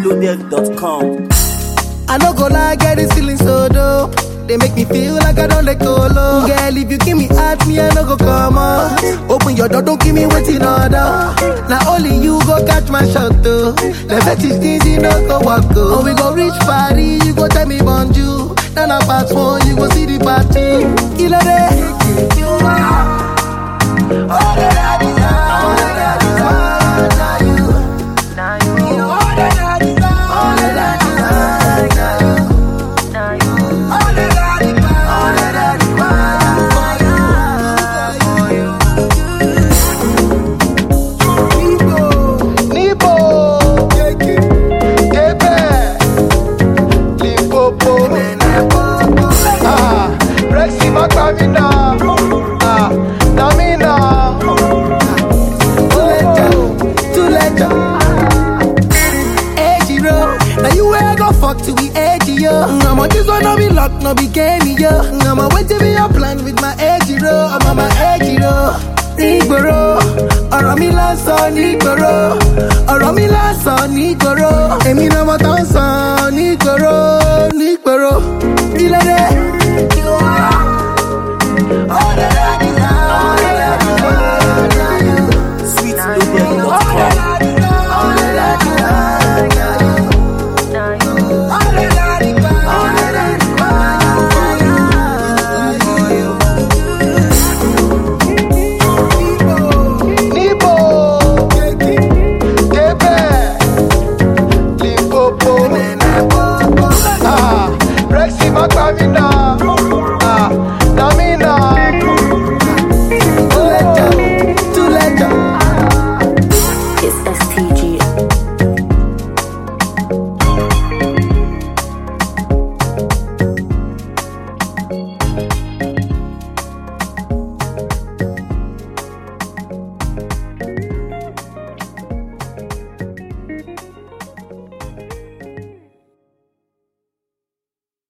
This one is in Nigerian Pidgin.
NigerLoaded.com. I no go lie, get this feeling so dope. They make me feel like I don't let go low. Girl, if you give me at me, I no go come up. Open your door, don't give me waiting order. Now only you go catch my shot though. The fetish things you no go walk go. Oh, we go reach party, you go tell me bonjour. Then I pass one, you go see the party. Killer day. You are all that I desire. All that I desire. Now you. You know all that I desire. All that I desire. Now you. All that I desire. All that I desire. For you. Nibo. Ebe. Limpopo. Ah, Rexy Makamina. Ah, Namina. Tuleja, Tuleja. Ejiro, now you where I go fuck to be edgy, yo. I'ma this one no be luck, no be game, yo. I'ma wait to be your plan with my Ejiro. I'm on my Ejiro. Nígboro, ọ̀rọ̀ mi lásán nígboro, ọ̀rọ̀ mi lásán nígboro, èmi náà mo tán sàn nígboro.